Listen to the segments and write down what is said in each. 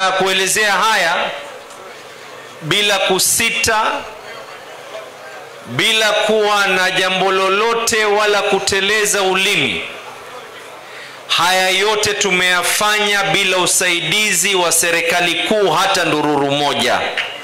kuelezea haya bila kusita, bila kuwa na jambo lolote wala kuteleza ulimi. Haya yote tumeyafanya bila usaidizi wa serikali kuu hata ndururu moja.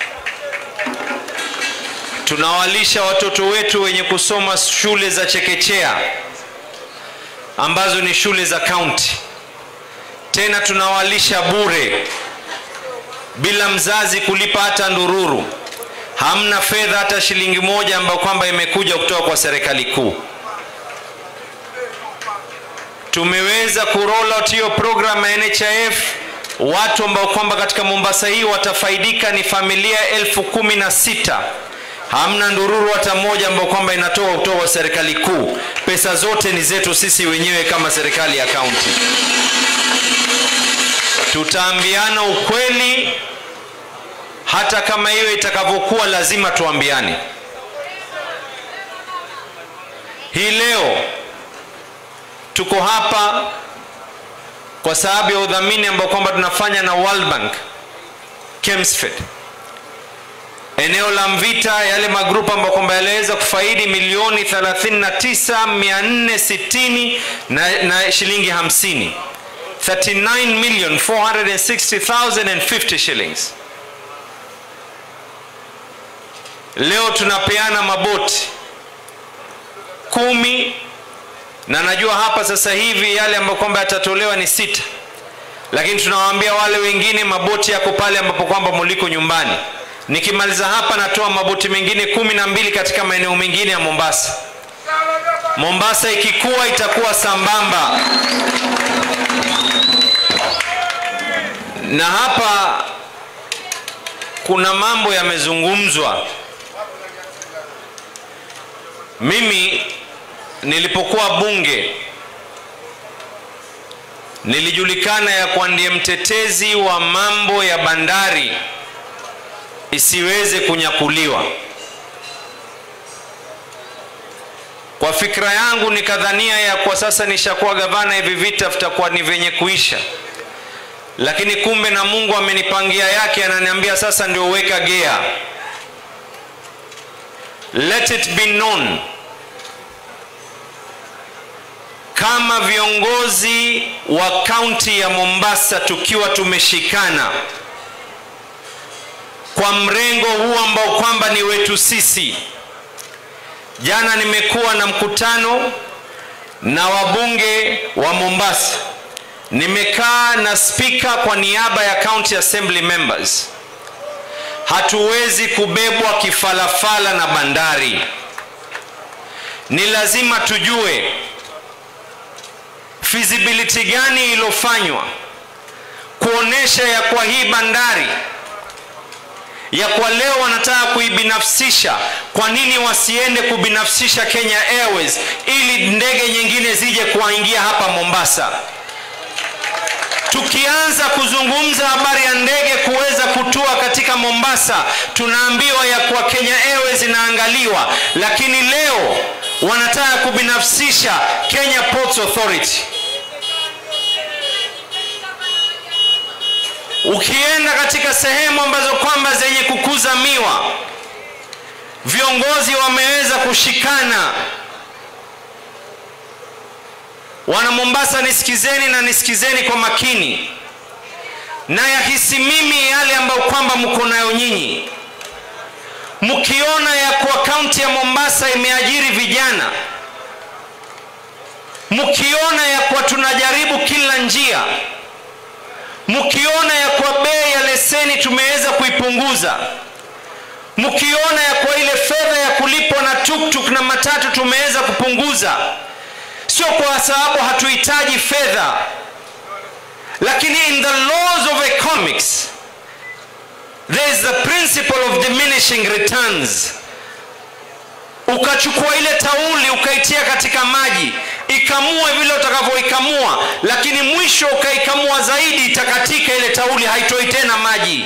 Tunawalisha watoto wetu wenye kusoma shule za chekechea ambazo ni shule za kaunti, tena tunawalisha bure bila mzazi kulipa hata ndururu. Hamna fedha hata shilingi moja ambayo kwamba imekuja kutoka kwa serikali kuu. Tumeweza kuroll out hiyo program ya NHIF. Watu ambao kwamba katika Mombasa hii watafaidika ni familia elfu kumi na sita. Hamna ndururu hata moja ambayo kwamba inatoka kutoka kwa serikali kuu. Pesa zote ni zetu sisi wenyewe kama serikali ya kaunti. Tutaambiana ukweli, hata kama hiyo itakavyokuwa, lazima tuambiane. Hii leo tuko hapa kwa sababu ya udhamini ambao kwamba tunafanya na World Bank Kemsfed, eneo la Mvita, yale magrupu ambayo kwamba yaliweza kufaidi milioni 39,460 na, na shilingi 50 39,460,050 shillings. Leo tunapeana maboti kumi na najua hapa sasa hivi yale ambayo kwamba yatatolewa ni sita, lakini tunawaambia wale wengine maboti yako pale ambapo kwamba muliko nyumbani. Nikimaliza hapa natoa maboti mengine kumi na mbili katika maeneo mengine ya Mombasa. Mombasa ikikua itakuwa sambamba na hapa kuna mambo yamezungumzwa. Mimi nilipokuwa bunge nilijulikana ya kuwa ndiye mtetezi wa mambo ya bandari isiweze kunyakuliwa. Kwa fikra yangu nikadhania ya kwa sasa nishakuwa gavana, hivi vita vitakuwa ni vyenye kuisha, lakini kumbe na Mungu amenipangia yake, ananiambia sasa ndio weka gea. Let it be known kama viongozi wa kaunti ya Mombasa tukiwa tumeshikana kwa mrengo huu ambao kwamba ni wetu sisi. Jana nimekuwa na mkutano na wabunge wa Mombasa, nimekaa na spika kwa niaba ya county assembly members. Hatuwezi kubebwa kifalafala na bandari, ni lazima tujue feasibility gani iliyofanywa kuonesha ya kwa hii bandari ya kwa leo wanataka kuibinafsisha. Kwa nini wasiende kubinafsisha Kenya Airways ili ndege nyingine zije kuwaingia hapa Mombasa? Tukianza kuzungumza habari ya ndege kuweza kutua katika Mombasa, tunaambiwa ya kwa Kenya Airways inaangaliwa, lakini leo wanataka kubinafsisha Kenya Ports Authority. Ukienda katika sehemu ambazo kwamba zenye kukuza miwa, viongozi wameweza kushikana. Wana Mombasa, nisikizeni na nisikizeni kwa makini, na yahisi mimi yale ambayo kwamba mko nayo nyinyi, mkiona ya kuwa kaunti ya Mombasa imeajiri vijana, mkiona ya kuwa tunajaribu kila njia mkiona ya kwa bei ya leseni tumeweza kuipunguza, mkiona ya kwa ile fedha ya kulipwa na tuktuk na matatu tumeweza kupunguza, sio kwa sababu hatuhitaji fedha, lakini in the laws of economics there is the principle of diminishing returns. Ukachukua ile tauli ukaitia katika maji ikamue vile utakavyoikamua, lakini mwisho ukaikamua zaidi, itakatika ile tauli, haitoi tena maji.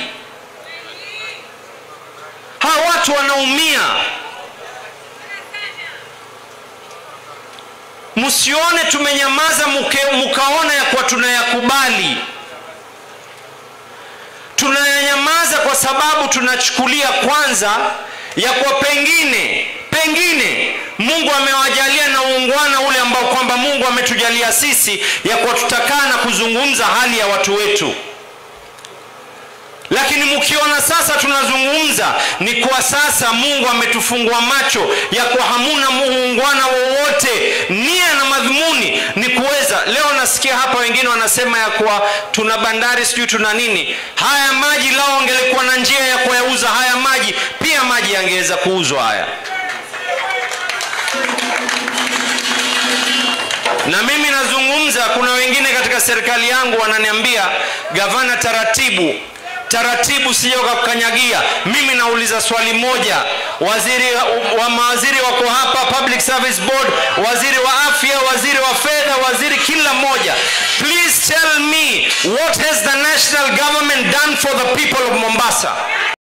Hawa watu wanaumia. Msione tumenyamaza muke, mukaona ya kuwa tunayakubali. kwa sababu tunachukulia kwanza ya kuwa pengine pengine mungu amewajalia na uungwana ule ambao kwamba mungu ametujalia sisi ya kuwa tutakaa na kuzungumza hali ya watu wetu lakini mkiona sasa tunazungumza ni kwa sasa mungu ametufungua macho ya kuwa hamuna muungwana wowote nia na madhumuni ni kuweza leo nasikia hapa wengine wanasema ya kuwa tuna bandari sijui tuna nini haya maji lao angelikuwa na njia ya kuyauza haya maji pia maji yangeweza kuuzwa haya na mimi nazungumza kuna wengine katika serikali yangu wananiambia gavana taratibu taratibu sija ukakukanyagia mimi nauliza swali moja waziri wa mawaziri wako hapa public service board waziri wa afya waziri wa fedha waziri kila mmoja please tell me what has the national government done for the people of mombasa